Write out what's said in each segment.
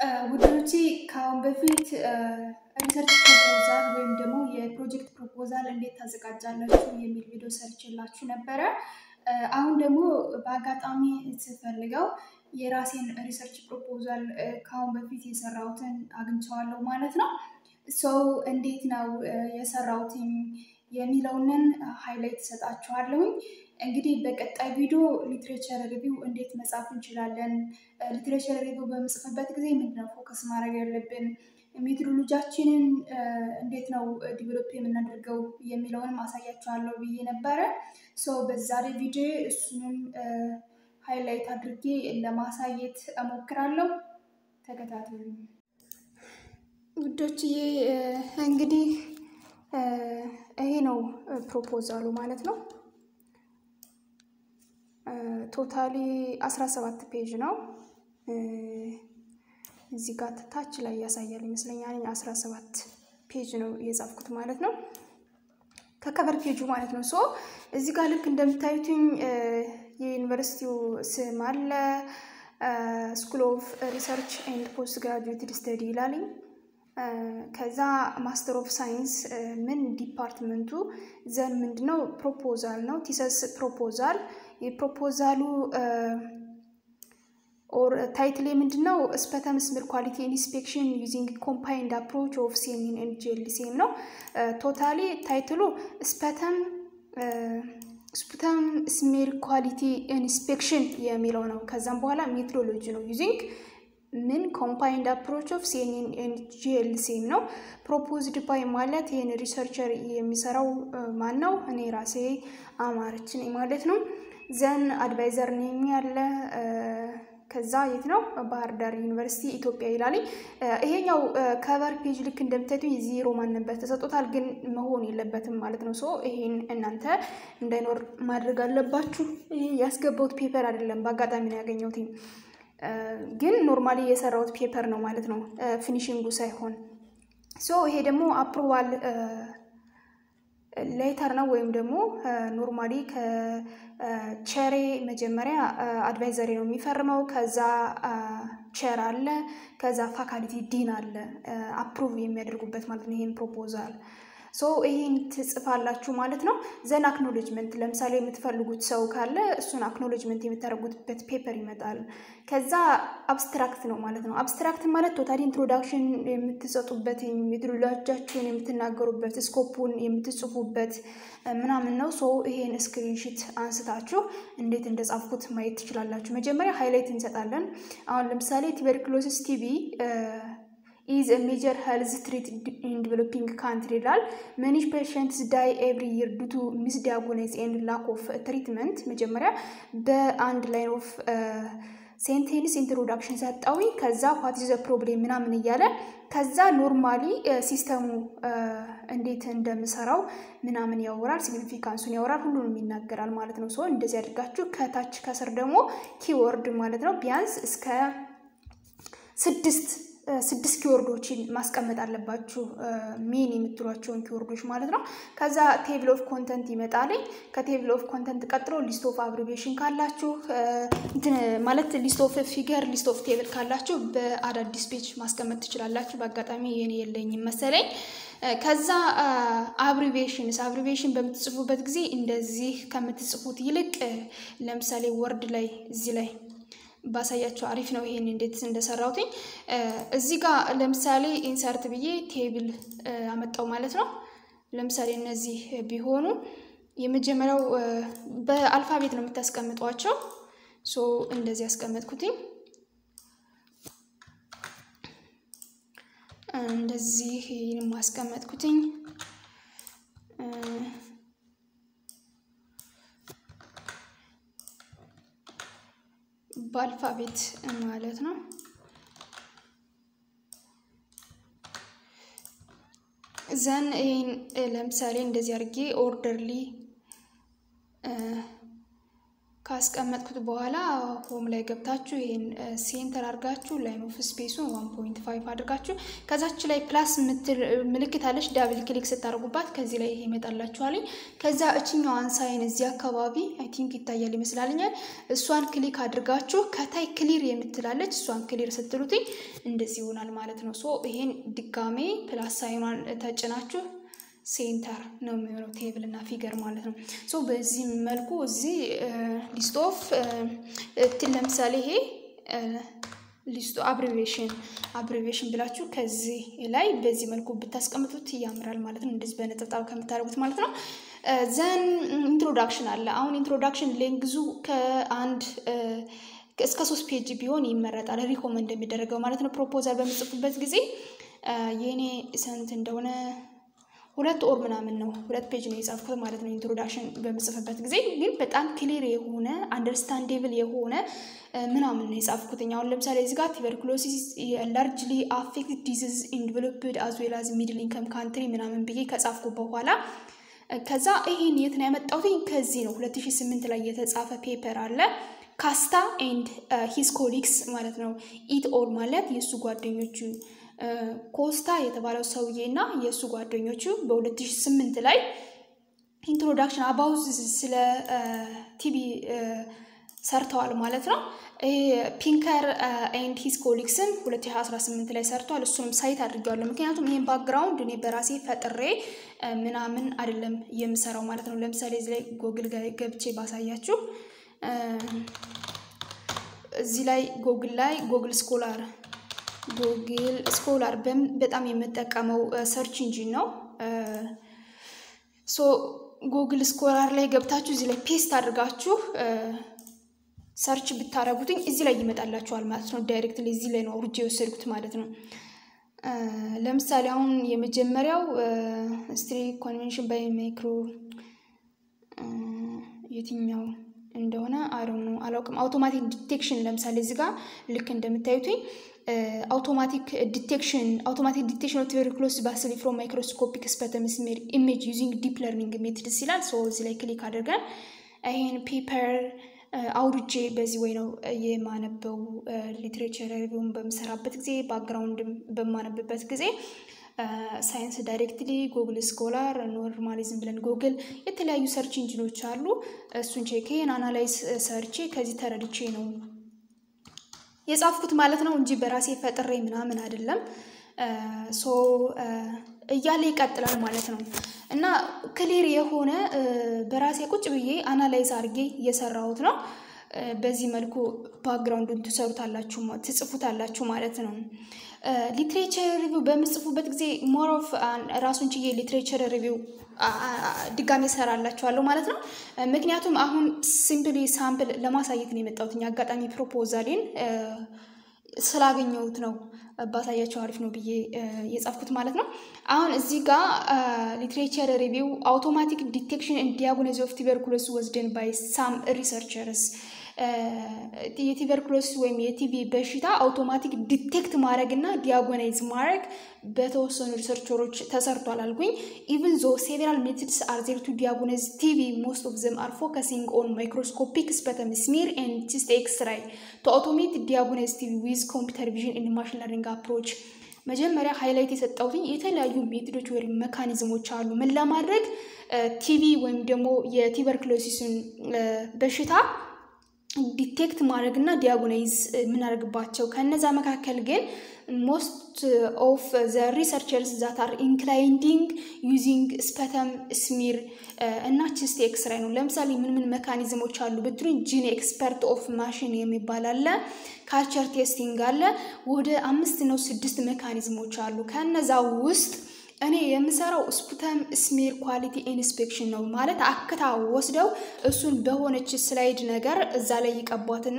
ውዶቼ ከአሁን በፊት ሪሰርች ፕሮፖዛል ወይም ደግሞ የፕሮጀክት ፕሮፖዛል እንዴት ታዘጋጃላችሁ የሚል ቪዲዮ ሰርችላችሁ ነበረ። አሁን ደግሞ በአጋጣሚ ስፈልገው የራሴን ሪሰርች ፕሮፖዛል ከአሁን በፊት የሰራሁትን አግኝቼዋለሁ ማለት ነው። ሰው እንዴት ነው የሰራሁትኝ የሚለውንን ሃይላይት እሰጣችኋለሁኝ። እንግዲህ በቀጣይ ቪዲዮ ሊትሬቸር ሪቪው እንዴት መጻፍ እንችላለን፣ ሊትሬቸር ሪቪው በምጽፍበት ጊዜ ምንድነው ፎከስ ማድረግ ያለብን፣ ሜትሮሎጂያችንን እንዴት ነው ዲቨሎፕ የምናደርገው የሚለውንም አሳያችኋለሁ ብዬ ነበረ። ሶ በዛሬ ቪዲዮ እሱንም ሃይላይት አድርጌ ለማሳየት እሞክራለሁ። ተከታተሉ ውዶችዬ። እንግዲህ ይሄ ነው ፕሮፖዛሉ ማለት ነው። ቶታሊ 17 ፔጅ ነው። እዚህ ጋር ታች ላይ ያሳያል ይመስለኛል። 17 ፔጅ ነው የጻፍኩት ማለት ነው። ከከቨር ፔጁ ማለት ነው። ሶ እዚህ ጋር ልክ እንደምታዩትኝ የዩኒቨርሲቲው ስም አለ። ስኩል ኦፍ ሪሰርች ኤንድ ፖስት ግራጁዌትድ ስተዲ ይላልኝ። ከዛ ማስተር ኦፍ ሳይንስ ምን ዲፓርትመንቱ ዘን ምንድነው ፕሮፖዛል ነው ቲሰስ ፕሮፖዛል የፕሮፖዛሉ ኦር ታይትል ምንድን ነው? ስፐተም ስሜል ኳሊቲ ኢንስፔክሽን ዩዚንግ ኮምፓይንድ አፕሮች ኦፍ ሴሚን ኤንድ ጄልሲኤም ነው። ቶታሊ ታይትሉ ስፐተም ስፑተም ስሜል ኳሊቲ ኢንስፔክሽን የሚለው ነው። ከዛም በኋላ ሜትሮሎጂ ነው ዩዚንግ ምን ኮምፓይንድ አፕሮች ኦፍ ሴሚን ኤንድ ጄልሲኤም ነው። ፕሮፖዝድ ባይ ማለት ይህን ሪሰርቸር የሚሰራው ማን ነው? እኔ ራሴ አማረች ነኝ ማለት ነው። ዘን አድቫይዘር ኔም ያለ ከዛ የት ነው? ባህር ዳር ዩኒቨርሲቲ ኢትዮጵያ ይላል። ይሄኛው ከቨር ፔጅ ልክ እንደምታዩት ዜሮ ማንበት ተሰጥቶታል፣ ግን መሆን የለበትም ማለት ነው። ሶ ይሄን እናንተ እንዳይኖር ማድረግ አለባችሁ። ይሄ ያስገባሁት ፔፐር አይደለም፣ በአጋጣሚ ነው ያገኘሁት፣ ግን ኖርማሊ የሰራሁት ፔፐር ነው ማለት ነው፣ ፊኒሽንጉ ሳይሆን። ሶ ይሄ ደግሞ አፕሮቫል ሌተር ነው ወይም ደግሞ ኖርማሊ ከቸሬ መጀመሪያ አድቫይዘሪ ነው የሚፈርመው። ከዛ ቸር አለ፣ ከዛ ፋካልቲ ዲን አለ አፕሩቭ የሚያደርጉበት ማለት ነው ይሄን ፕሮፖዛል ሶ ይሄን ትጽፋላችሁ ማለት ነው። ዘን አክኖሎጅመንት ለምሳሌ የምትፈልጉት ሰው ካለ እሱን አክኖሎጅመንት የምታደርጉበት ፔፐር ይመጣል። ከዛ አብስትራክት ነው ማለት ነው። አብስትራክት ማለት ቶታሊ ኢንትሮዳክሽን የምትሰጡበት ሜትሮሎጂያችሁን የምትናገሩበት ስኮፑን የምትጽፉበት ምናምን ነው። ሶ ይሄን ስክሪንሽት አንስታችሁ እንዴት እንደጻፍኩት ማየት ትችላላችሁ። መጀመሪያ ሃይላይት እንሰጣለን። አሁን ለምሳሌ ቱበርክሎሲስ ቲቪ ኢዝ ሜጀር ሄልዝ ትሪት ኢን ዲቨሎፒንግ ካንትሪ ይላል። መኒ ፔሽንትስ ዳይ ኤቭሪ ይር ዱቱ ሚስ ዲያጎናይዝ ኤንድ ላክ ኦፍ ትሪትመንት። መጀመሪያ በአንድ ላይን ኦፍ ሴንቴንስ ኢንትሮዳክሽን ሰጠዊ። ከዛ ዋት ዘ ፕሮብሌም ምናምን እያለ ከዛ ኖርማሊ ሲስተሙ እንዴት እንደምሰራው ምናምን ያወራል፣ ሲግኒፊካንሱን ያወራል፣ ሁሉንም ይናገራል ማለት ነው። ሶ እንደዚህ አድርጋችሁ ከታች ከስር ደግሞ ኪወርድ ማለት ነው ቢያንስ እስከ ስድስት ስድስት ኪወርዶችን ማስቀመጥ አለባችሁ። ሜን የምትሏቸውን ኪወርዶች ማለት ነው። ከዛ ቴብል ኦፍ ኮንተንት ይመጣልኝ። ከቴብል ኦፍ ኮንተንት ቀጥሎ ሊስት ኦፍ አብሪቬሽን ካላችሁ ማለት ሊስት ኦፍ ፊገር፣ ሊስት ኦፍ ቴብል ካላችሁ በአዳዲስ ፔጅ ማስቀመጥ ትችላላችሁ። በአጋጣሚ የኔ የለኝም መሰለኝ። ከዛ አብሪቬሽንስ አብሪቬሽን በምትጽፉበት ጊዜ እንደዚህ ከምትጽፉት ይልቅ ለምሳሌ ወርድ ላይ እዚህ ላይ ባሳያቸው አሪፍ ነው። ይሄን እንዴት እንደሰራሁትኝ እዚህ ጋር ለምሳሌ ኢንሰርት ብዬ ቴብል አመጣው ማለት ነው። ለምሳሌ እነዚህ ቢሆኑ የመጀመሪያው በአልፋቤት ነው የምታስቀምጧቸው። ሶ እንደዚህ ያስቀመጥኩትኝ እንደዚህ ማስቀመጥኩትኝ በአልፋቤት ማለት ነው። ዘን ይህን ለምሳሌ እንደዚህ አድርጌ ኦርደርሊ ካስቀመጥኩት በኋላ ሆም ላይ ገብታችሁ ይሄን ሴንተር አድርጋችሁ ላይን ኦፍ ስፔሱን ዋን ፖይንት ፋይቭ አድርጋችሁ ከዛች ላይ ፕላስ ምልክት አለች። ዳብል ክሊክ ስታደርጉባት ከዚህ ላይ ይሄ ይመጣላችኋል። ከዛ እችኛዋን ሳይን እዚህ አካባቢ አይ ቲንክ ይታያል ይመስላልኛል። እሷን ክሊክ አድርጋችሁ ከታይ ክሊር የምትላለች እሷን ክሊር ስትሉትኝ እንደዚህ ይሆናል ማለት ነው። ሶ ይሄን ድጋሜ ፕላስ ሳይኗን ተጭናችሁ ሴንተር ነው የሚሆነው ቴብል እና ፊገር ማለት ነው። ሶ በዚህ መልኩ እዚህ ሊስት ኦፍ ለምሳሌ ይሄ ሊስቱ አብሪቬሽን አብሪቬሽን ብላችሁ ከዚህ ላይ በዚህ መልኩ ብታስቀምጡት ያምራል ማለት ነው። እንደዚህ በነጠብጣብ ከምታደርጉት ማለት ነው። ዘን ኢንትሮዳክሽን አለ። አሁን ኢንትሮዳክሽን ሌንግዙ ከአንድ እስከ ሶስት ፔጅ ቢሆን ይመረጣል። ሪኮመንድ የሚደረገው ማለት ነው። ፕሮፖዛል በምጽፉበት ጊዜ የእኔ ስንት እንደሆነ ሁለት ኦር ምናምን ነው ሁለት ፔጅ ነው የጻፍኩት ማለት ነው። ኢንትሮዳክሽን በምጽፍበት ጊዜ ግን በጣም ክሊር የሆነ አንደርስታንዴብል የሆነ ምናምን ነው የጻፍኩት። አሁን ለምሳሌ እዚህ ጋር ቱበርኩሎሲስ ላርጅሊ አፌክት ዲዚዝ ኢን ዲቨሎፕድ አዝ ዌል አዝ ሚድል ኢንከም ካንትሪ ምናምን ብዬ ከጻፍኩ በኋላ ከዛ ይሄን የት ነው ያመጣሁት? ከዚህ ነው 2008 ላይ የተጻፈ ፔፐር አለ ካስታ ኤንድ ሂስ ኮሊግስ ማለት ነው። ኢት ኦል ማለት የእሱ ጓደኞቹ ኮስታ የተባለው ሰውዬ እና የእሱ ጓደኞቹ በ2008 ላይ ኢንትሮዳክሽን አባውት ስለ ቲቢ ሰርተዋል ማለት ነው። ፒንከር ኤንድ ሂስ ኮሊግስን 2018 ላይ ሰርተዋል። እሱንም ሳይት አድርጌዋለሁ። ምክንያቱም ይህን ባክግራውንድ እኔ በራሴ ፈጥሬ ምናምን አይደለም የምሰራው ማለት ነው። ለምሳሌ እዚህ ላይ ጎግል ገብቼ ባሳያችሁ እዚህ ላይ ጎግል ላይ ጎግል ስኮላር ጉግል ስኮላር በጣም የምጠቀመው ሰርች ኢንጂን ነው። ሶ ጉግል ስኮላር ላይ ገብታችሁ እዚህ ላይ ፔስት አድርጋችሁ ሰርች ብታደረጉትኝ እዚህ ላይ ይመጣላችኋል ማለት ነው። ዳይሬክትሊ እዚህ ላይ ነው አውርጄ የወሰድኩት ማለት ነው። ለምሳሌ አሁን የመጀመሪያው ስትሪ ኮንቬንሽን ባይ ማይክሮ የትኛው እንደሆነ አይ ነው አላውቅም። አውቶማቲክ ዲቴክሽን ለምሳሌ እዚህ ጋር ልክ እንደምታዩትኝ አውቶማቲክ ዲቴክሽን አውቶማቲክ ዲቴክሽን ኦፍ ቱበርኩሎሲስ ባሲሊ ፍሮም ማይክሮስኮፒክ ስፐተም ስሜር ኢሜጅ ዩዚንግ ዲፕ ለርኒንግ ሜትድስ ይላል። ሶ እዚህ ላይ ክሊክ አድርገን ይሄን ፔፐር አውርጄ በዚህ ወይ ነው የማነበው ሊትሬቸር ሪቪውን በምሰራበት ጊዜ ባክግራውንድ በማነብበት ጊዜ ሳይንስ ዳይሬክትሊ ጉግል ስኮላር ኖርማሊዝም ብለን ጉግል የተለያዩ ሰርች ኢንጂኖች አሉ። እሱን ቼኬን አናላይዝ ሰርቼ ከዚህ ተረድቼ ነው የጻፍኩት ማለት ነው እንጂ በራሴ ፈጥሬ ምናምን አይደለም። ሶ እያለ ይቀጥላል ማለት ነው እና ክሊር የሆነ በራሴ ቁጭ ብዬ አናላይዝ አድርጌ እየሰራሁት ነው። በዚህ መልኩ ባክግራውንዱን ትሰሩታላችሁ ትጽፉታላችሁ ማለት ነው። ሊትሬቸር ሪቪው በምጽፉበት ጊዜ ሞር ኦፍ ራሱን ችዬ ሊትሬቸር ሪቪው ድጋሜ እሰራላችኋለሁ ማለት ነው። ምክንያቱም አሁን ሲምፕሊ ሳምፕል ለማሳየት ነው የመጣሁት አጋጣሚ ፕሮፖዛሌን ስላገኘሁት ነው ባሳያቸው አሪፍ ነው ብዬ የጻፍኩት ማለት ነው። አሁን እዚህ ጋር ሊትሬቸር ሪቪው አውቶማቲክ ዲቴክሽን ኤንድ ዲያግኖሲስ ኦፍ ቱበርኩሎሲስ ወዝደን ባይ ሳም ሪሰርቸርስ የቱበርኩሎሲስ ወይም የቲቪ በሽታ አውቶማቲክ ዲቴክት ማድረግ እና ዲያጎናይዝ ማድረግ በተወሰኑ ሪሰርቸሮች ተሰርቷል አልኩኝ። ኢቭን ዞ ሴቨራል ሜትድስ አር ዜር ቱ ዲያጎናይዝ ቲቪ ሞስት ኦፍ ዘም አር ፎከሲንግ ኦን ማይክሮስኮፒክ ስፐተም ስሚር ኤንድ ቺስት ኤክስራይ ቱ አውቶሜት ዲያጎናይዝ ቲቪ ዊዝ ኮምፒውተር ቪዥን ኤንድ ማሽን ለርኒንግ አፕሮች መጀመሪያ ሃይላይት የሰጠሁትኝ የተለያዩ ሜቶዶች ወይም መካኒዝሞች አሉ ምን ለማድረግ ቲቪ ወይም ደግሞ የቱበርኩሎሲስን በሽታ ዲቴክት ማድረግ እና ዲያጎናይዝ የምናደርግባቸው ከነዛ መካከል ግን ሞስት ኦፍ ዘ ሪሰርቸርስ ዛት አር ኢንክላይንዲንግ ዩዚንግ ስፐተም ስሚር እና ቺስት ኤክስራይ ነው። ለምሳሌ ምን ምን መካኒዝሞች አሉ ብትሉኝ ጂን ኤክስፐርት ኦፍ ማሽን የሚባል አለ፣ ካልቸር ቴስቲንግ አለ። ወደ አምስት ነው ስድስት መካኒዝሞች አሉ። ከነዛ ውስጥ እኔ የምሰራው ስፑተም ስሜር ኳሊቲ ኢንስፔክሽን ነው። ማለት አክታ ወስደው እሱን በሆነች ስላይድ ነገር እዛ ላይ ይቀቧትና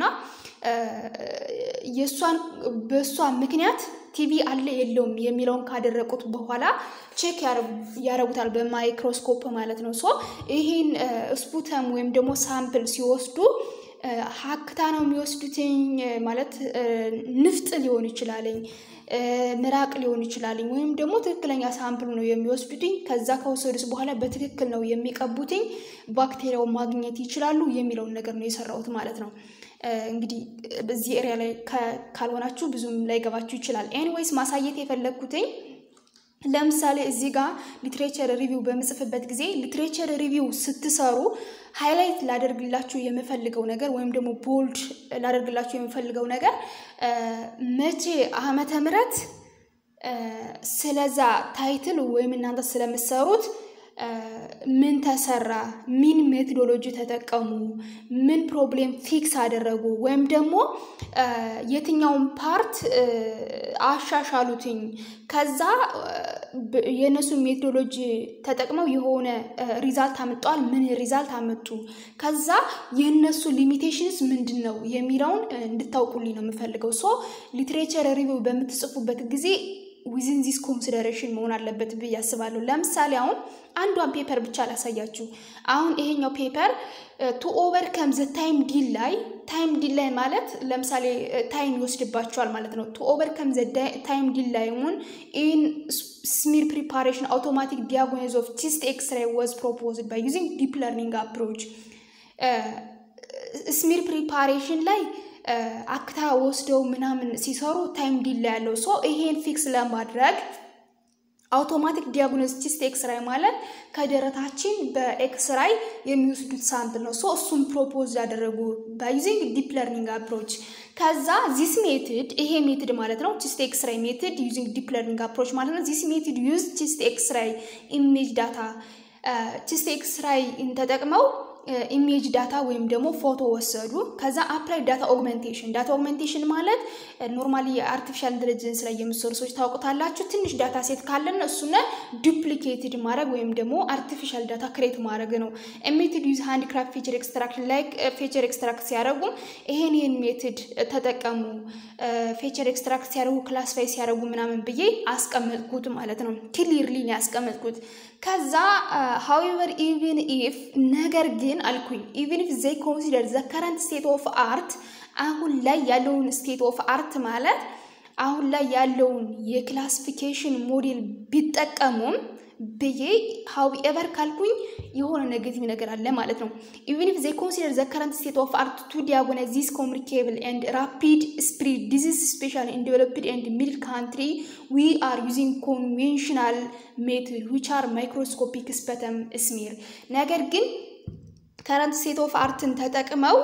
የእሷን በእሷ ምክንያት ቲቪ አለ የለውም የሚለውን ካደረቁት በኋላ ቼክ ያደረጉታል በማይክሮስኮፕ ማለት ነው። ሶ ይህን ስፑተም ወይም ደግሞ ሳምፕል ሲወስዱ ሀክታ ነው የሚወስዱትኝ ማለት ንፍጥ ሊሆን ይችላለኝ ምራቅ ሊሆን ይችላል፣ ወይም ደግሞ ትክክለኛ ሳምፕል ነው የሚወስዱትኝ። ከዛ ከወሰዱት በኋላ በትክክል ነው የሚቀቡትኝ፣ ባክቴሪያው ማግኘት ይችላሉ የሚለውን ነገር ነው የሰራሁት ማለት ነው። እንግዲህ በዚህ ኤሪያ ላይ ካልሆናችሁ ብዙም ላይገባችሁ ይችላል። ኤኒዌይስ ማሳየት የፈለግኩትኝ ለምሳሌ እዚህ ጋር ሊትሬቸር ሪቪው በምጽፍበት ጊዜ ሊትሬቸር ሪቪው ስትሰሩ ሃይላይት ላደርግላችሁ የምፈልገው ነገር ወይም ደግሞ ቦልድ ላደርግላችሁ የምፈልገው ነገር መቼ ዓመተ ምሕረት ስለዛ ታይትል ወይም እናንተ ስለምሰሩት ምን ተሰራ፣ ምን ሜቶዶሎጂ ተጠቀሙ፣ ምን ፕሮብሌም ፊክስ አደረጉ፣ ወይም ደግሞ የትኛውን ፓርት አሻሻሉትኝ፣ ከዛ የእነሱ ሜቶዶሎጂ ተጠቅመው የሆነ ሪዛልት አመጧል፣ ምን ሪዛልት አመጡ፣ ከዛ የእነሱ ሊሚቴሽንስ ምንድን ነው የሚለውን እንድታውቁልኝ ነው የምፈልገው። ሶ ሊትሬቸር ሪቪው በምትጽፉበት ጊዜ ዊዝን ዚስ ኮንሲደሬሽን መሆን አለበት ብዬ አስባለሁ። ለምሳሌ አሁን አንዷን ፔፐር ብቻ ላሳያችሁ። አሁን ይሄኛው ፔፐር ቱ ኦቨርከም ዘ ታይም ዲል ላይ ታይም ዲል ላይ ማለት ለምሳሌ ታይም ይወስድባቸዋል ማለት ነው። ቱ ኦቨርከም ዘ ታይም ዲል ላይ ሙን ኢን ስሚር ፕሪፓሬሽን አውቶማቲክ ዲያጎኒዝ ኦፍ ቺስት ኤክስሬይ ዋዝ ፕሮፖዝድ ባይ ዩዚንግ ዲፕ ለርኒንግ አፕሮች ስሚር ፕሪፓሬሽን ላይ አክታ ወስደው ምናምን ሲሰሩ ታይም ዲላ ያለው ሶ ይሄን ፊክስ ለማድረግ አውቶማቲክ ዲያግኖስቲክስ ኤክስራይ ማለት ከደረታችን በኤክስራይ የሚወስዱት ሳምፕል ነው። ሶ እሱም ፕሮፖዝ ያደረጉ ባዩዚንግ ዲፕ ለርኒንግ አፕሮች። ከዛ ዚስ ሜትድ ይሄ ሜትድ ማለት ነው ቺስት ኤክስራይ ሜትድ ዩዚንግ ዲፕ ለርኒንግ አፕሮች ማለት ነው። ዚስ ሜትድ ዩዝ ቺስት ኤክስራይ ኢሜጅ ዳታ ቺስት ኤክስራይ ተጠቅመው ኢሜጅ ዳታ ወይም ደግሞ ፎቶ ወሰዱ። ከዛ አፕላይ ዳታ ኦግመንቴሽን ዳታ ኦግመንቴሽን ማለት ኖርማሊ የአርቲፊሻል ኢንቴሊጀንስ ላይ የምትሰሩ ሰዎች ታውቁታላችሁ። ትንሽ ዳታ ሴት ካለን እሱነ ዱፕሊኬትድ ማድረግ ወይም ደግሞ አርቲፊሻል ዳታ ክሬት ማድረግ ነው። ሜትድ ዩዝ ሃንድ ክራፍት ፌቸር ኤክስትራክሽን ላይ ፌቸር ኤክስትራክት ሲያደርጉ ይሄን ይህን ሜትድ ተጠቀሙ። ፌቸር ኤክስትራክት ሲያደርጉ ክላስፋይ ሲያደርጉ ምናምን ብዬ አስቀመጥኩት ማለት ነው። ክሊርሊ ነው ያስቀመጥኩት። ከዛ ሃዌቨር ኢቭን ኢፍ ነገር ግን አልኩኝ ኢቭን ኢፍ ዘይ ኮንሲደር ዘ ከረንት ስቴት ኦፍ አርት አሁን ላይ ያለውን ስቴት ኦፍ አርት ማለት አሁን ላይ ያለውን የክላሲፊኬሽን ሞዴል ቢጠቀሙም ብዬ ሃውኤቨር ካልኩኝ የሆነ ኔጌቲቭ ነገር አለ ማለት ነው። ኢቨን ኢፍ ዘይ ኮንሲደር ዘ ከረንት ስቴት ኦፍ አርት ቱ ዲያጎናይዝ ዚስ ኮሚኒኬብል ኤንድ ራፒድ ስፕሪድ ዲዚዝ ስፔሻሊ ኢን ዴቨሎፕድ ኤንድ ሚድል ካንትሪ ዊ አር ዩዚንግ ኮንቬንሽናል ሜትድ ዊች አር ማይክሮስኮፒክ ስፐተም ስሚር ነገር ግን ከረንት ስቴት ኦፍ አርትን ተጠቅመው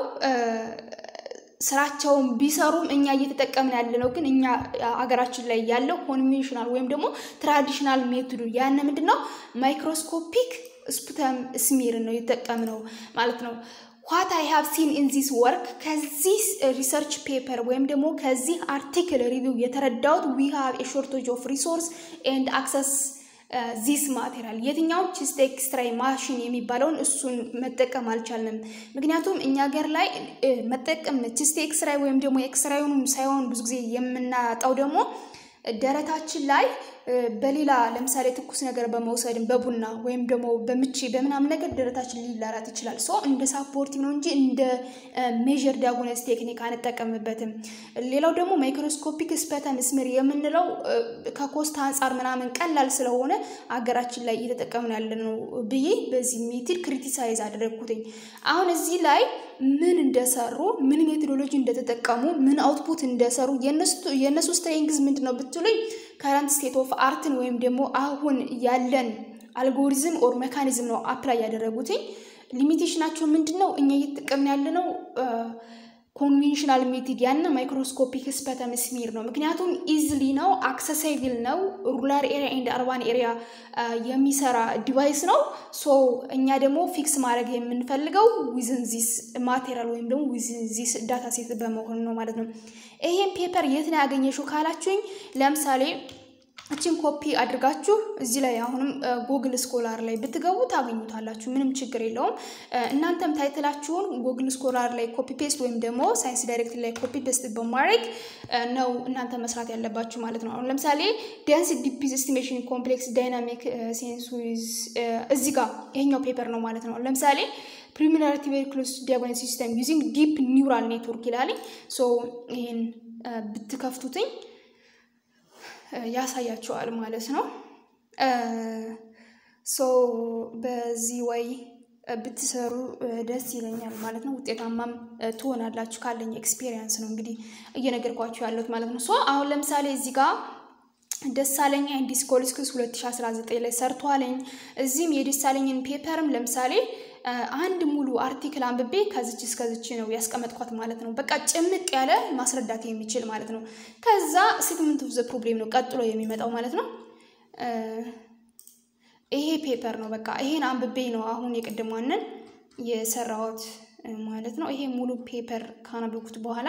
ስራቸውን ቢሰሩም እኛ እየተጠቀምን ያለ ነው። ግን እኛ ሀገራችን ላይ ያለው ኮንቬንሽናል ወይም ደግሞ ትራዲሽናል ሜቶዱ ያነ ምንድን ነው ማይክሮስኮፒክ ስፑተም ስሚር ነው የተጠቀምነው ማለት ነው። ዋት አይ ሃቭ ሲን ኢን ዚስ ወርክ ከዚህ ሪሰርች ፔፐር ወይም ደግሞ ከዚህ አርቲክል ሪቪው የተረዳሁት ዊ ሃቭ ኤ ሾርቴጅ ኦፍ ሪሶርስ ኤንድ አክሰስ ዚስ ማቴሪያል የትኛውን ቺስት ኤክስትራይ ማሽን የሚባለውን እሱን መጠቀም አልቻልንም። ምክንያቱም እኛ ሀገር ላይ መጠቀም ቺስት ኤክስትራይ ወይም ደግሞ ኤክስትራዩን ሳይሆን ብዙ ጊዜ የምናጣው ደግሞ ደረታችን ላይ በሌላ ለምሳሌ ትኩስ ነገር በመውሰድም በቡና ወይም ደግሞ በምቺ በምናምን ነገር ደረታችን ሊላላት ይችላል። ሶ እንደ ሳፖርቲቭ ነው እንጂ እንደ ሜዥር ዲያጎነስ ቴክኒክ አንጠቀምበትም። ሌላው ደግሞ ማይክሮስኮፒክ ስፐተም ስሚር የምንለው ከኮስት አንጻር ምናምን ቀላል ስለሆነ አገራችን ላይ እየተጠቀምን ያለ ነው ብዬ በዚህ ሜትድ ክሪቲሳይዝ አደረግኩትኝ። አሁን እዚህ ላይ ምን እንደሰሩ ምን ሜቶዶሎጂ እንደተጠቀሙ ምን አውትፑት እንደሰሩ የእነሱ ስትሬንግዝ ምንድን ነው ብትሉኝ ከረንት ስቴት ኦፍ አርትን ወይም ደግሞ አሁን ያለን አልጎሪዝም ኦር ሜካኒዝም ነው አፕላይ ያደረጉትኝ። ሊሚቴሽናቸው ምንድን ነው? እኛ እየተጠቀምን ያለ ነው ኮንቬንሽናል ሜትድ ያነ ማይክሮስኮፒክ ስፐተም ስሚር ነው። ምክንያቱም ኢዝሊ ነው፣ አክሰሳይብል ነው፣ ሩላር ኤሪያ ኤንድ አርባን ኤሪያ የሚሰራ ዲቫይስ ነው። ሶ እኛ ደግሞ ፊክስ ማድረግ የምንፈልገው ዊዝን ዚስ ማቴሪያል ወይም ደግሞ ዊዝን ዚስ ዳታ ሴት በመሆን ነው ማለት ነው። ይሄን ፔፐር የት ነው ያገኘሽው ካላችሁኝ ለምሳሌ እችን ኮፒ አድርጋችሁ እዚህ ላይ አሁንም ጎግል ስኮላር ላይ ብትገቡ ታገኙታላችሁ። ምንም ችግር የለውም። እናንተም ታይትላችሁን ጎግል ስኮላር ላይ ኮፒ ፔስት ወይም ደግሞ ሳይንስ ዳይሬክት ላይ ኮፒ ፔስት በማድረግ ነው እናንተ መስራት ያለባችሁ ማለት ነው። አሁን ለምሳሌ ዴንስ ዲፒዝ ኤስቲሜሽን ኮምፕሌክስ ዳይናሚክ ሴንስ ዊዝ እዚህ ጋር ይሄኛው ፔፐር ነው ማለት ነው። ለምሳሌ ፕሪሚናሪ ቱበርኩሎስ ዲያግኖሲስ ሲስተም ዩዚንግ ዲፕ ኒውራል ኔትወርክ ይላልኝ። ሶ ይሄን ብትከፍቱትኝ ያሳያቸዋል ማለት ነው። ሶ በዚህ ወይ ብትሰሩ ደስ ይለኛል ማለት ነው። ውጤታማም ትሆናላችሁ ካለኝ ኤክስፔሪየንስ ነው እንግዲህ እየነገርኳችሁ ያለሁት ማለት ነው። ሶ አሁን ለምሳሌ እዚህ ጋር ደሳለኝ ኤንድ ዲስኮልስክስ 2019 ላይ ሰርቷለኝ። እዚህም የደሳለኝን ፔፐርም ለምሳሌ አንድ ሙሉ አርቲክል አንብቤ ከዝች እስከዝች ነው ያስቀመጥኳት ማለት ነው። በቃ ጭምቅ ያለ ማስረዳት የሚችል ማለት ነው። ከዛ ስቴትመንት ኦፍ ዘ ፕሮብሌም ነው ቀጥሎ የሚመጣው ማለት ነው። ይሄ ፔፐር ነው በቃ ይሄን አንብቤ ነው አሁን የቅድሟንን የሰራሁት ማለት ነው። ይሄ ሙሉ ፔፐር ካነበብኩት በኋላ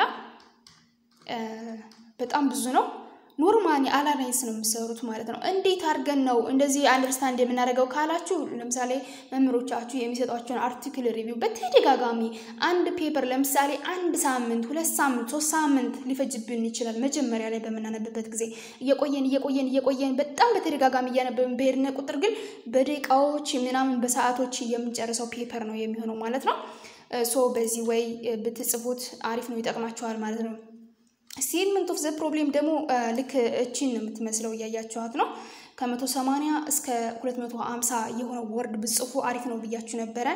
በጣም ብዙ ነው። ኖርማሊ አላላይንስ ነው የምሰሩት ማለት ነው። እንዴት አድርገን ነው እንደዚህ አንደርስታንድ የምናደርገው ካላችሁ፣ ለምሳሌ መምህሮቻችሁ የሚሰጧቸውን አርቲክል ሪቪው በተደጋጋሚ አንድ ፔፐር ለምሳሌ አንድ ሳምንት፣ ሁለት ሳምንት፣ ሶስት ሳምንት ሊፈጅብን ይችላል። መጀመሪያ ላይ በምናነብበት ጊዜ እየቆየን እየቆየን እየቆየን በጣም በተደጋጋሚ እያነበብን በሄድን ቁጥር ግን በደቂቃዎች ምናምን በሰዓቶች የምንጨርሰው ፔፐር ነው የሚሆነው ማለት ነው። ሶ በዚህ ወይ ብትጽፉት አሪፍ ነው፣ ይጠቅማችኋል ማለት ነው። ስቴትመንት ኦፍ ዘ ፕሮብሌም ደግሞ ልክ እቺን ነው የምትመስለው፣ እያያችኋት ነው። ከመቶ ሰማንያ እስከ ሁለት መቶ ሀምሳ የሆነ ወርድ ብጽፉ አሪፍ ነው ብያችሁ ነበረ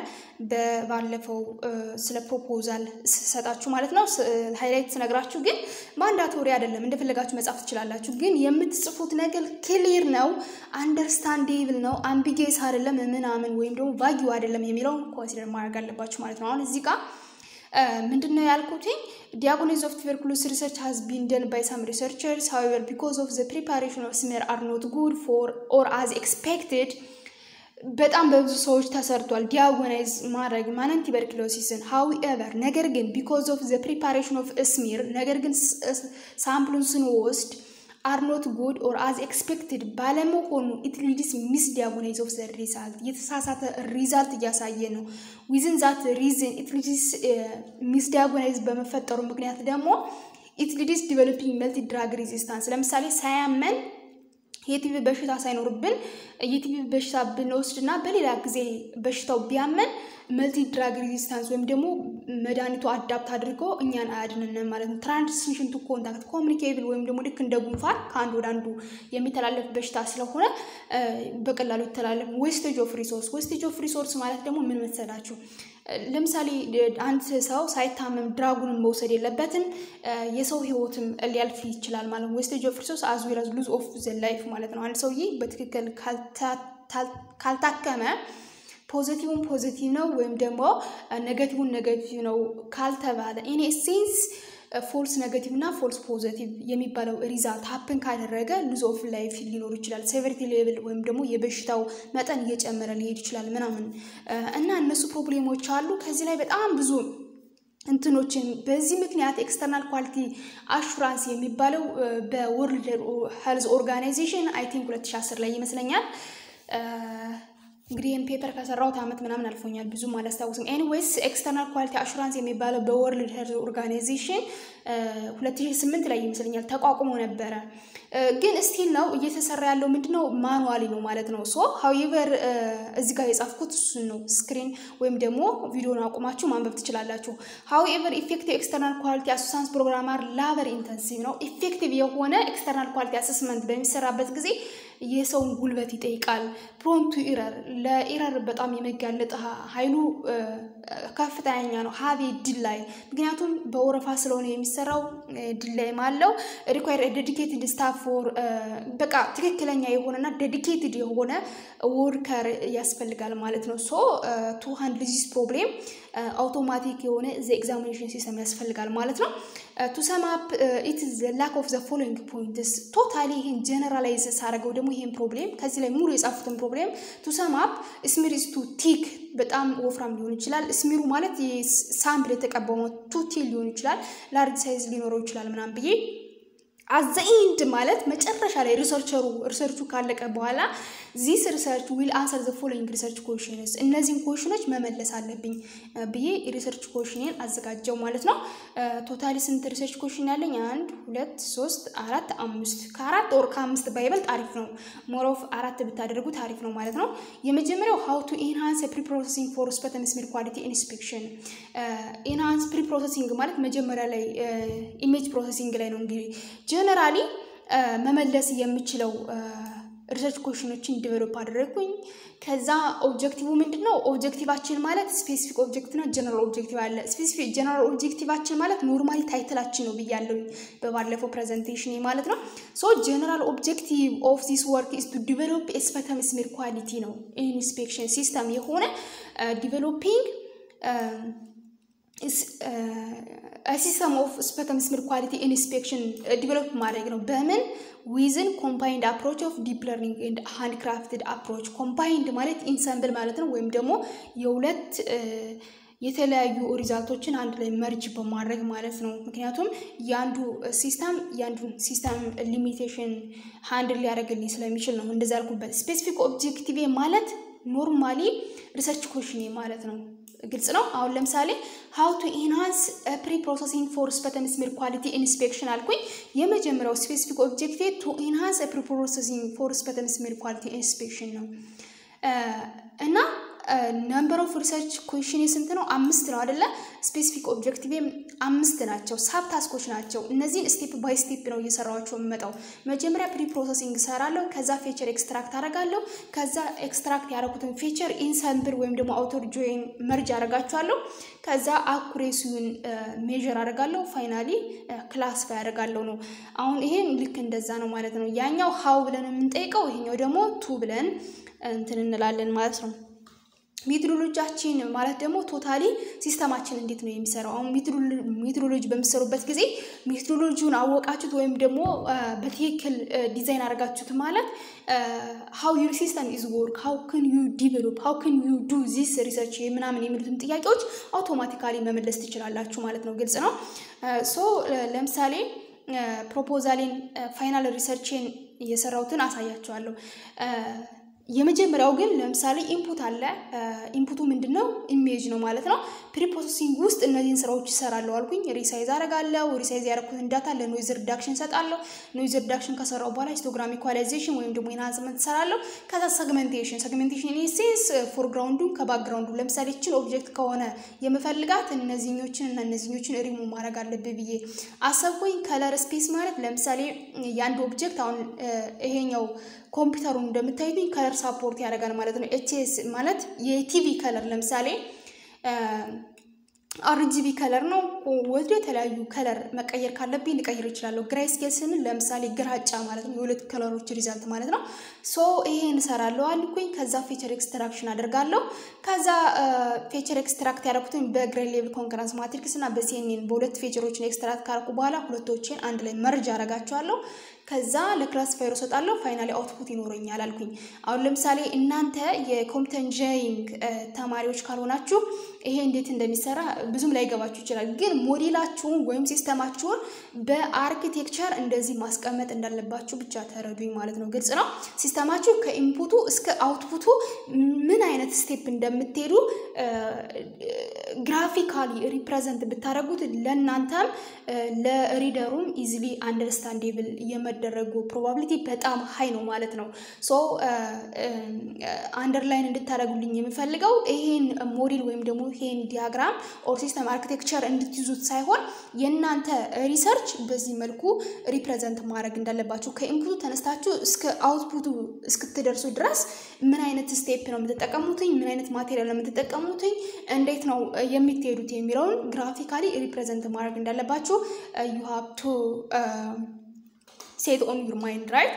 በባለፈው ስለ ፕሮፖዛል ስሰጣችሁ ማለት ነው። ሃይላይት ስነግራችሁ ግን ማንዳቶሪ አይደለም፣ እንደፈለጋችሁ መጻፍ ትችላላችሁ። ግን የምትጽፉት ነገር ክሊር ነው፣ አንደርስታንዴብል ነው፣ አምቢጌስ አይደለም ምናምን ወይም ደግሞ ቫጊው አይደለም የሚለውን ኮንሲደር ማድረግ አለባችሁ ማለት ነው። አሁን እዚህ ጋር ምንድን ነው ያልኩትኝ? ዲያግኖሲስ ኦፍ ቱበርኩሎስ ሪሰርች ሃዝ ቢን ደን ባይ ሳም ሪሰርቸርስ ሃዌቨር ቢኮዝ ኦፍ ዘ ፕሪፓሬሽን ኦፍ ስሜር አር ኖት ጉድ ፎር ኦር አዝ ኤክስፔክትድ በጣም በብዙ ሰዎች ተሰርቷል። ዲያጎናይዝ ማድረግ ማንን ቱበርክሎሲስን ሃዊኤቨር ነገር ግን ቢኮዝ ኦፍ ዘ ፕሪፓሬሽን ኦፍ ስሚር ነገር ግን ሳምፕሉን ስንወስድ አር ኖት ጉድ ኦር አዝ ኤክስፔክትድ ባለመሆኑ ኢት ሊድስ ሚስ ዲያጎናይዝ ኦፍ ዘ ሪዛልት የተሳሳተ ሪዛልት እያሳየ ነው። ዊዝን ዛት ሪዝን ኢት ሊድስ ሚስ ዲያጎናይዝ በመፈጠሩ ምክንያት ደግሞ ኢት ሊድስ ዲቨሎፒንግ መልቲ ድራግ ሬዚስታንስ ለምሳሌ ሳያመን የቲቪ በሽታ ሳይኖርብን የቲቪ በሽታ ብንወስድ እና በሌላ ጊዜ በሽታው ቢያመን መልቲ ድራግ ሬዚስታንስ ወይም ደግሞ መድኃኒቱ አዳፕት አድርጎ እኛን አያድንንም ማለት ነው። ትራንስሚሽን ቱ ኮንታክት ኮሚኒኬብል ወይም ደግሞ ልክ እንደ ጉንፋን ከአንድ ወደ አንዱ የሚተላለፍ በሽታ ስለሆነ በቀላሉ ይተላለፍ። ዌስቴጅ ኦፍ ሪሶርስ ዌስቴጅ ኦፍ ሪሶርስ ማለት ደግሞ ምን መሰላችሁ? ለምሳሌ አንድ ሰው ሳይታመም ድራጉንን መውሰድ የለበትም። የሰው ህይወትም ሊያልፍ ይችላል ማለት ነው። ዌስቴጅ ኦፍ ሪሶርስ አዝ ዌል አዝ ሉዝ ኦፍ ዘ ላይፍ ማለት ነው። አንድ ሰውዬ በትክክል ካልታከመ ፖዘቲቭን ፖዘቲቭ ነው ወይም ደግሞ ኔጋቲቭን ኔጋቲቭ ነው ካልተባለ ኢን ሴንስ ፎልስ ኔጋቲቭ እና ፎልስ ፖዘቲቭ የሚባለው ሪዛልት ሀፕን ካደረገ ሉዝ ኦፍ ላይፍ ሊኖር ይችላል። ሴቨሪቲ ሌቭል ወይም ደግሞ የበሽታው መጠን እየጨመረ ሊሄድ ይችላል ምናምን እና እነሱ ፕሮብሌሞች አሉ። ከዚህ ላይ በጣም ብዙ እንትኖችን በዚህ ምክንያት ኤክስተርናል ኳሊቲ አሹራንስ የሚባለው በወርልድ ሄልዝ ኦርጋናይዜሽን አይ ቲንክ 2010 ላይ ይመስለኛል እንግዲህ ይህን ፔፐር ከሰራሁት ዓመት ምናምን አልፎኛል፣ ብዙም አላስታውስም። ኤኒዌይስ ኤክስተርናል ኳሊቲ አሹራንስ የሚባለው በወርልድ ሄልዝ ኦርጋናይዜሽን 2008 ላይ ይመስለኛል ተቋቁሞ ነበረ። ግን ስቲል ነው እየተሰራ ያለው ምንድነው ማኑዋሊ ነው ማለት ነው። ሶ ሀውኤቨር እዚህ ጋር የጻፍኩት እሱን ነው። ስክሪን ወይም ደግሞ ቪዲዮን አቁማችሁ ማንበብ ትችላላችሁ። ሀውኤቨር ኢፌክቲቭ ኤክስተርናል ኳሊቲ አሱሳንስ ፕሮግራማር ላበር ኢንተንሲቭ ነው። ኢፌክቲቭ የሆነ ኤክስተርናል ኳሊቲ አሰስመንት በሚሰራበት ጊዜ የሰውን ጉልበት ይጠይቃል። ፕሮንቱ ኢረር ለኢረር በጣም የመጋለጥ ኃይሉ ከፍተኛ ነው። ሀቤ ድላይ ምክንያቱም በወረፋ ስለሆነ የሚሰራው ድላይም አለው። ሪኳየር ዴዲኬትድ ስታፍ ፎር በቃ ትክክለኛ የሆነና ዴዲኬትድ የሆነ ወርከር ያስፈልጋል ማለት ነው። ሶ ቱ ሃንድል ዚስ ፕሮብሌም አውቶማቲክ የሆነ ዘ ኤግዛሚኔሽን ሲስተም ያስፈልጋል ማለት ነው። ቱ ሰማፕ ኢት ዘ ላክ ኦፍ ዘ ፎሎዊንግ ፖይንትስ ቶታሊ ይህን ጀነራላይዝ ሳደርገው ደግሞ ይህን ፕሮብሌም ከዚህ ላይ ሙሉ የጻፉትን ፕሮብሌም ቱ ሰማፕ ስሚር ኢዝ ቱ ቲክ በጣም ወፍራም ሊሆን ይችላል። ስሚሩ ማለት ሳምፕል የተቀባው ቱቲ ሊሆን ይችላል። ላርጅ ሳይዝ ሊኖረው ይችላል ምናምን ብዬ አዘኢንድ ማለት መጨረሻ ላይ ሪሰርቸሩ ሪሰርቹ ካለቀ በኋላ ዚስ ሪሰርች ዊል አንሰር ዘ ፎሎዊንግ ሪሰርች ኮሽንስ እነዚህን ኮሽኖች መመለስ አለብኝ ብዬ ሪሰርች ኮሽኔን አዘጋጀው ማለት ነው። ቶታሊ ስንት ሪሰርች ኮሽን ያለኝ? አንድ ሁለት ሶስት አራት አምስት ከአራት ወር ከአምስት ባይበልጥ አሪፍ ነው። ሞሮፍ አራት ብታደርጉት አሪፍ ነው ማለት ነው። የመጀመሪያው ሀው ቱ ኢንሃንስ ፕሪ ፕሮሰሲንግ ፎር ስፐተም ስሜል ኳሊቲ ኢንስፔክሽን። ኢንሃንስ ፕሪ ፕሮሰሲንግ ማለት መጀመሪያ ላይ ኢሜጅ ፕሮሰሲንግ ላይ ነው እንግዲህ ጀነራሊ መመለስ የምችለው ሪሰርች ኮሽኖችን ዲቨሎፕ አደረግኩኝ። ከዛ ኦብጀክቲቭ ምንድን ነው? ኦብጀክቲቫችን ማለት ስፔሲፊክ ኦብጀክቲቭ እና ጀነራል ኦብጀክቲቭ አለ። ስፔሲፊክ ጀነራል ኦብጀክቲቫችን ማለት ኖርማሊ ታይትላችን ነው ብያለሁኝ በባለፈው ፕሬዘንቴሽን ማለት ነው። ሶ ጀነራል ኦብጀክቲቭ ኦፍ ዚስ ወርክ ኢዝ ቱ ዲቨሎፕ ስፐተም ስሜር ኳሊቲ ነው። ኢንስፔክሽን ሲስተም የሆነ ዲቨሎፒንግ ሲስተም ኦፍ ስፐተም ስሜር ኳሊቲ ኢንስፔክሽን ዲቨሎፕ ማድረግ ነው። በምን ዊዝን ኮምባይንድ አፕሮች ኦፍ ዲፕ ለርኒንግ ኤንድ ሃንድ ክራፍትድ አፕሮች። ኮምባይንድ ማለት ኢንሰምብል ማለት ነው፣ ወይም ደግሞ የሁለት የተለያዩ ሪዛልቶችን አንድ ላይ መርጅ በማድረግ ማለት ነው። ምክንያቱም የአንዱ ሲስተም የአንዱን ሲስተም ሊሚቴሽን ሃንድል ሊያደርግልኝ ስለሚችል ነው እንደዚ ያልኩበት። ስፔሲፊክ ኦብጀክቲቭ ማለት ኖርማሊ ሪሰርች ኮሽኔ ማለት ነው። ግልጽ ነው። አሁን ለምሳሌ ሀው ቱ ኢንሃንስ ፕሪ ፕሮሰሲንግ ፎር ስፐተም ስሜር ኳሊቲ ኢንስፔክሽን አልኩኝ። የመጀመሪያው ስፔሲፊክ ኦብጀክቲቭ ቱ ኢንሃንስ ፕሪ ፕሮሰሲንግ ፎር ስፐተም ስሜር ኳሊቲ ኢንስፔክሽን ነው እና ነምበር ኦፍ ሪሰርች ኩዌሽን ስንት ነው? አምስት ነው አደለ? ስፔሲፊክ ኦብጀክቲቭ አምስት ናቸው። ሳብ ታስኮች ናቸው። እነዚህን ስቴፕ ባይ ስቴፕ ነው እየሰራኋቸው የምመጣው። መጀመሪያ ፕሪ ፕሮሰሲንግ እሰራለሁ። ከዛ ፌቸር ኤክስትራክት አደርጋለሁ። ከዛ ኤክስትራክት ያደረኩትን ፌቸር ኢንሰምብል ወይም ደግሞ አውተር ጆይን መርጅ አደርጋቸዋለሁ። ከዛ አኩሬሲውን ሜዥር አደርጋለሁ። ፋይናሊ ክላስፋይ አደርጋለሁ ነው። አሁን ይሄን ልክ እንደዛ ነው ማለት ነው። ያኛው ሀው ብለን የምንጠይቀው፣ ይሄኛው ደግሞ ቱ ብለን እንትን እንላለን ማለት ነው። ሜትሮሎጂያችን ማለት ደግሞ ቶታሊ ሲስተማችን እንዴት ነው የሚሰራው? አሁን ሜትሮሎጂ በምትሰሩበት ጊዜ ሜትሮሎጂውን አወቃችሁት ወይም ደግሞ በትክክል ዲዛይን አድርጋችሁት ማለት ሀው ዩር ሲስተም ኢዝ ወርክ ሀው ክን ዩ ዲቨሎፕ ሀው ክን ዩ ዱ ዚስ ሪሰርች ምናምን የሚሉትን ጥያቄዎች አውቶማቲካሊ መመለስ ትችላላችሁ ማለት ነው። ግልጽ ነው። ሶ ለምሳሌ ፕሮፖዛሌን ፋይናል ሪሰርችን እየሰራሁትን አሳያችኋለሁ። የመጀመሪያው ግን ለምሳሌ ኢንፑት አለ። ኢንፑቱ ምንድን ነው? ኢሜጅ ነው ማለት ነው። ፕሪፕሮሰሲንግ ውስጥ እነዚህን ስራዎች ይሰራለሁ አልኩኝ። ሪሳይዝ አረጋለሁ። ሪሳይዝ ያደረኩትን ዳታ ለኖይዝ ሪዳክሽን ሰጣለሁ። ኖይዝ ሪዳክሽን ከሰራው በኋላ ሂስቶግራም ኢኳላይዜሽን ወይም ደግሞ ኢንሃንስመንት ሰራለሁ። ከዛ ሰግመንቴሽን ሰግመንቴሽን ኢንሴንስ ፎርግራውንዱን ከባክግራውንዱ ለምሳሌ ችን ኦብጀክት ከሆነ የምፈልጋት እነዚህኞችን እና እነዚህኞችን ሪሙ ማድረግ አለብህ ብዬ አሰብኩኝ። ከለር ስፔስ ማለት ለምሳሌ የአንድ ኦብጀክት አሁን ይሄኛው ኮምፒውተሩን እንደምታዩኝ ከለር ሳፖርት ያደርጋል ማለት ነው። ኤችኤስ ማለት የቲቪ ከለር ለምሳሌ አርጂቢ ከለር ነው። ወደ የተለያዩ ከለር መቀየር ካለብኝ ልቀይር እችላለሁ። ግራይ ስኬል ስንል ለምሳሌ ግራጫ ማለት ነው። የሁለት ከለሮች ሪዛልት ማለት ነው። ሶ ይሄን እሰራለሁ አልኩኝ። ከዛ ፌቸር ኤክስትራክሽን አደርጋለሁ። ከዛ ፌቸር ኤክስትራክት ያደረኩትን በግሬድ ሌቭል ኮንከረንስ ማትሪክስ እና በሲኤንኤን በሁለት ፌቸሮችን ኤክስትራክት ካደረኩ በኋላ ሁለቶችን አንድ ላይ መርጅ አደርጋቸዋለሁ። ከዛ ለክላሲፋየሩ እሰጣለሁ። ፋይናሊ አውትፑት ይኖረኛል አልኩኝ። አሁን ለምሳሌ እናንተ የኮምፒውተር ኢንጂነሪንግ ተማሪዎች ካልሆናችሁ ይሄ እንዴት እንደሚሰራ ብዙም ላይገባችሁ ይችላል። ግን ሞዴላችሁን ወይም ሲስተማችሁን በአርኪቴክቸር እንደዚህ ማስቀመጥ እንዳለባችሁ ብቻ ተረዱኝ ማለት ነው። ግልጽ ነው። ሲስተማችሁ ከኢንፑቱ እስከ አውትፑቱ ምን አይነት ስቴፕ እንደምትሄዱ ግራፊካሊ ሪፕሬዘንት ብታደረጉት ለእናንተም ለሪደሩም ኢዚሊ አንደርስታንዴብል የመደረጉ ፕሮባቢሊቲ በጣም ሀይ ነው ማለት ነው። ሶ አንደርላይን እንድታደረጉልኝ የምፈልገው ይሄን ሞዴል ወይም ደግሞ ይሄን ዲያግራም ኦር ሲስተም አርኪቴክቸር እንድትይዙት ሳይሆን የእናንተ ሪሰርች በዚህ መልኩ ሪፕሬዘንት ማድረግ እንዳለባችሁ ከኢንፑቱ ተነስታችሁ እስከ አውትፑቱ እስክትደርሱ ድረስ ምን አይነት ስቴፕ ነው የምትጠቀሙትኝ፣ ምን አይነት ማቴሪያል ነው የምትጠቀሙትኝ፣ እንዴት ነው የምትሄዱት የሚለውን ግራፊካሊ ሪፕሬዘንት ማድረግ እንዳለባችሁ ዩ ሃቭ ቱ ሴት ኦን ዩር ማይንድ ራይት።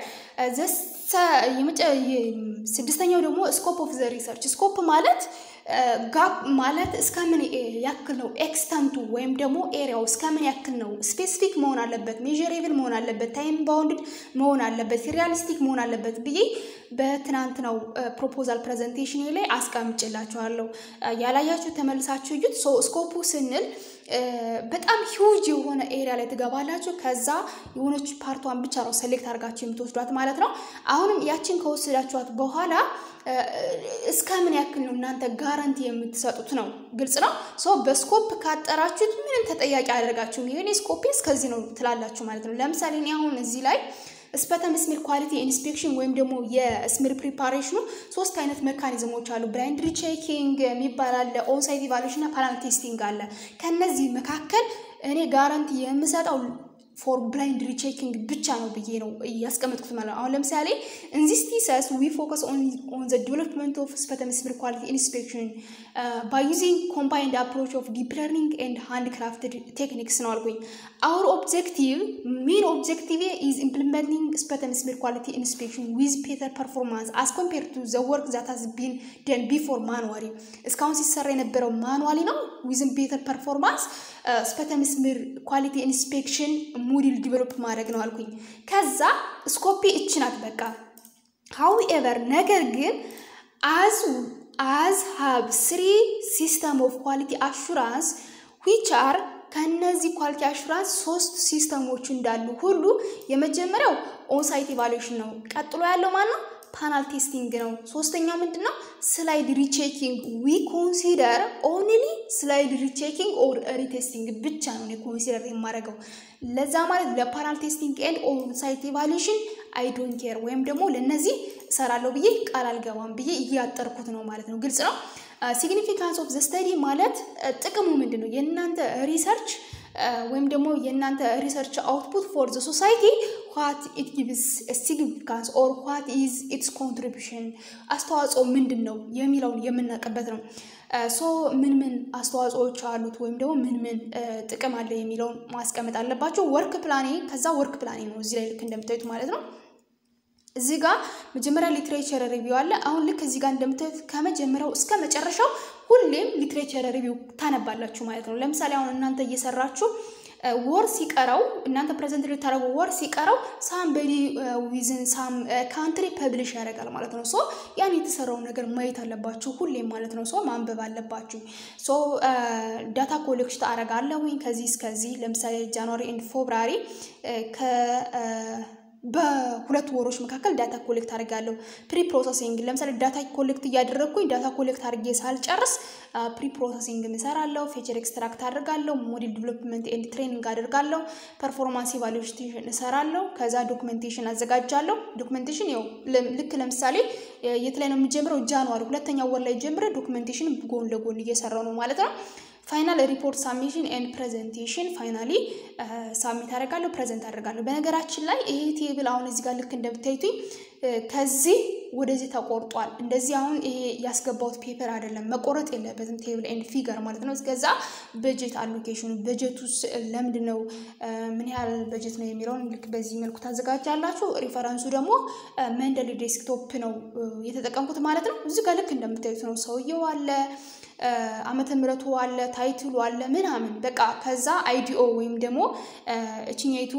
ስድስተኛው ደግሞ ስኮፕ ኦፍ ዘ ሪሰርች ስኮፕ ማለት ጋፕ ማለት እስከምን ያክል ነው ኤክስተንቱ ወይም ደግሞ ኤሪያው እስከምን ያክል ነው ስፔሲፊክ መሆን አለበት፣ ሜዥሬብል መሆን አለበት፣ ታይም ባውንድድ መሆን አለበት፣ ሪያሊስቲክ መሆን አለበት ብዬ በትናንትናው ፕሮፖዛል ፕሬዘንቴሽን ላይ አስቀምጬላችኋለሁ። ያላያችሁ ተመልሳችሁ እዩት። ስኮፑ ስንል በጣም ሂውጅ የሆነ ኤሪያ ላይ ትገባላችሁ። ከዛ የሆነች ፓርቷን ብቻ ነው ሴሌክት አድርጋችሁ የምትወስዷት ማለት ነው። አሁንም ያችን ከወሰዳችኋት በኋላ እስከ ምን ያክል ነው እናንተ ጋራንቲ የምትሰጡት ነው። ግልጽ ነው። ሶ በስኮፕ ካጠራችሁት ምንም ተጠያቂ አያደርጋችሁም። ይሄኔ ስኮፕ እስከዚህ ነው ትላላችሁ ማለት ነው። ለምሳሌ እኔ አሁን እዚህ ላይ ስፐተም ስሚር ኳሊቲ ኢንስፔክሽን ወይም ደግሞ የስሚር ፕሪፓሬሽኑ ሶስት አይነት ሜካኒዝሞች አሉ። ብላይንድ ሪቼኪንግ የሚባል አለ፣ ኦንሳይት ኢቫሉዌሽን እና ፓናል ቴስቲንግ አለ። ከነዚህ መካከል እኔ ጋራንቲ የምሰጠው ፎር ብላይንድ ሪቼኪንግ ብቻ ነው ብዬ ነው ያስቀመጥኩት ማለት ነው። አሁን ለምሳሌ እንዚስ ቲሰስ ዊ ፎከስ ኦን ዘ ዲቨሎፕመንት ኦፍ ስፐተሚስብል ኳሊቲ ኢንስፔክሽን ባይ ዩዚንግ ኮምባይንድ አፕሮች ኦፍ ዲፕ ለርኒንግ ኤንድ ሃንድ ክራፍትድ ቴክኒክስ ነው አልኩኝ። አውር ኦብጀክቲቭ ሜን ኦብጀክቲቭ ኢዝ ኢምፕሊመንቲንግ ስፐተሚስብል ኳሊቲ ኢንስፔክሽን ዊዝ ቤተር ፐርፎርማንስ አስ ኮምፔር ቱ ዘ ወርክ ዛት ሃዝ ቢን ደን ቢፎር ማኑዋሊ። እስካሁን ሲሰራ የነበረው ማኑዋሊ ነው ዊዝን ቤተር ፐርፎርማንስ ስፐተሚስብል ኳሊቲ ኢንስፔክሽን ሞዴል ዲቨሎፕ ማድረግ ነው አልኩኝ። ከዛ ስኮፒ እች ናት በቃ ሃውኤቨር ነገር ግን አዝ አዝ ሃብ ስሪ ሲስተም ኦፍ ኳሊቲ አሹራንስ ዊች አር ከእነዚህ ኳሊቲ አሹራንስ ሶስት ሲስተሞች እንዳሉ ሁሉ የመጀመሪያው ኦንሳይት ኢቫሉዌሽን ነው። ቀጥሎ ያለው ማን ነው? ፓናል ቴስቲንግ ነው። ሶስተኛው ምንድን ነው? ስላይድ ሪቼኪንግ ዊ ኮንሲደር ኦንሊ ስላይድ ሪቼኪንግ ኦር ሪቴስቲንግ ብቻ ነው ኮንሲደር የማደርገው። ለዛ ማለት ለፓናል ቴስቲንግ ኤንድ ኦንሳይት ኢቫሉዌሽን አይ ዶንት ኬር ወይም ደግሞ ለእነዚህ እሰራለሁ ብዬ ቃል አልገባም ብዬ እያጠርኩት ነው ማለት ነው። ግልጽ ነው። ሲግኒፊካንስ ኦፍ ዘ ስተዲ ማለት ጥቅሙ ምንድን ነው? የእናንተ ሪሰርች ወይም ደግሞ የእናንተ ሪሰርች አውትፑት ፎር ዘ ሶሳይቲ ዋት ኢት ጊቭስ ሲግኒፊካንስ ኦር ዋት ኢዝ ኢትስ ኮንትሪቢሽን አስተዋጽኦ ምንድን ነው የሚለውን የምናውቅበት ነው። ሶ ምን ምን አስተዋጽኦዎች አሉት ወይም ደግሞ ምን ምን ጥቅም አለ የሚለውን ማስቀመጥ አለባቸው። ወርክ ፕላኔ ከዛ ወርክ ፕላኔ ነው እዚህ ላይ ልክ እንደምታዩት ማለት ነው። እዚህ ጋር መጀመሪያ ሊትሬቸር ሪቪው አለ። አሁን ልክ እዚህ ጋር እንደምታዩት ከመጀመሪያው እስከ መጨረሻው ሁሌም ሊትሬቸር ሪቪው ታነባላችሁ ማለት ነው። ለምሳሌ አሁን እናንተ እየሰራችሁ ወር ሲቀረው እናንተ ፕሬዘንት ልታደረጉ ወር ሲቀረው ሳምበዲ ዊዝን ሳም ካንትሪ ፐብሊሽ ያደርጋል ማለት ነው። ሶ ያን የተሰራውን ነገር ማየት አለባችሁ ሁሌም ማለት ነው። ሶ ማንበብ አለባችሁ። ሶ ዳታ ኮሌክሽን አደርጋለሁኝ ከዚህ እስከዚህ ለምሳሌ ጃንዋሪ ኤንድ ፌብራሪ ከ በሁለት ወሮች መካከል ዳታ ኮሌክት አድርጋለሁ። ፕሪ ፕሮሰሲንግ ለምሳሌ ዳታ ኮሌክት እያደረግኩኝ ዳታ ኮሌክት አድርጌ ሳልጨርስ ፕሪ ፕሮሰሲንግ እሰራለሁ፣ ፌቸር ኤክስትራክት አድርጋለሁ፣ ሞዴል ዲቨሎፕመንት ኤንድ ትሬኒንግ አድርጋለሁ፣ ፐርፎርማንስ ኢቫሉዌሽን እሰራለሁ፣ ከዛ ዶክመንቴሽን አዘጋጃለሁ። ዶክመንቴሽን ያው ልክ ለምሳሌ የት ላይ ነው የሚጀምረው? ጃንዋሪ ሁለተኛ ወር ላይ ጀምረ ዶክመንቴሽን ጎን ለጎን እየሰራው ነው ማለት ነው። ፋይናል ሪፖርት ሳሚሽን ኤንድ ፕሬዘንቴሽን ፋይናሊ ሳሚት አደርጋለሁ ፕሬዘንት አደርጋለሁ። በነገራችን ላይ ይሄ ቴብል አሁን እዚህ ጋር ልክ እንደምታዩትኝ ከዚህ ወደዚህ ተቆርጧል። እንደዚህ አሁን ይሄ ያስገባሁት ፔፐር አይደለም፣ መቆረጥ የለበትም ቴብል ኤንድ ፊገር ማለት ነው። እስከዛ በጀት አሎኬሽኑ በጀቱ ለምንድን ነው ምን ያህል በጀት ነው የሚለውን ልክ በዚህ መልኩ ታዘጋጃላችሁ። ሪፈረንሱ ደግሞ መንደሊ ዴስክቶፕ ነው የተጠቀምኩት ማለት ነው። እዚህ ጋር ልክ እንደምታዩት ነው። ሰውየው አለ ዓመተ ምሕረቱ አለ ታይትሉ አለ ምናምን በቃ ከዛ አይዲኦ ወይም ደግሞ እችኛይቱ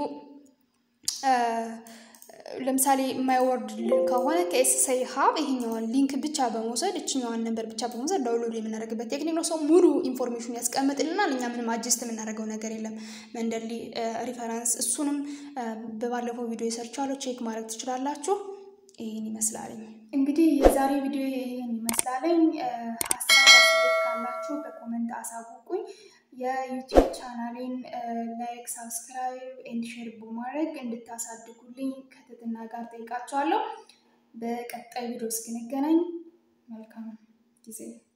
ለምሳሌ የማይወርድ ከሆነ ከኤስሳይ ሀብ ይሄኛዋን ሊንክ ብቻ በመውሰድ እችኛዋን ነንበር ብቻ በመውሰድ ዳውንሎድ የምናደርግበት ቴክኒክ ነው። ሰው ሙሉ ኢንፎርሜሽን ያስቀምጥልናል። እኛ ምንም አጅስት የምናደርገው ነገር የለም። መንደሊ ሪፈረንስ እሱንም በባለፈው ቪዲዮ የሰርቻለሁ ቼክ ማድረግ ትችላላችሁ። ይህን ይመስላለኝ። እንግዲህ የዛሬ ቪዲዮ ይህን ይመስላለኝ። ሀሳብ አስተያየት ካላችሁ በኮመንት አሳውቁኝ። የዩቲዩብ ቻናሌን ላይክ፣ ሳብስክራይብ ኤንድ ሼር በማድረግ እንድታሳድጉልኝ ከትህትና ጋር ጠይቃችኋለሁ። በቀጣይ ቪዲዮ እስክንገናኝ መልካም ጊዜ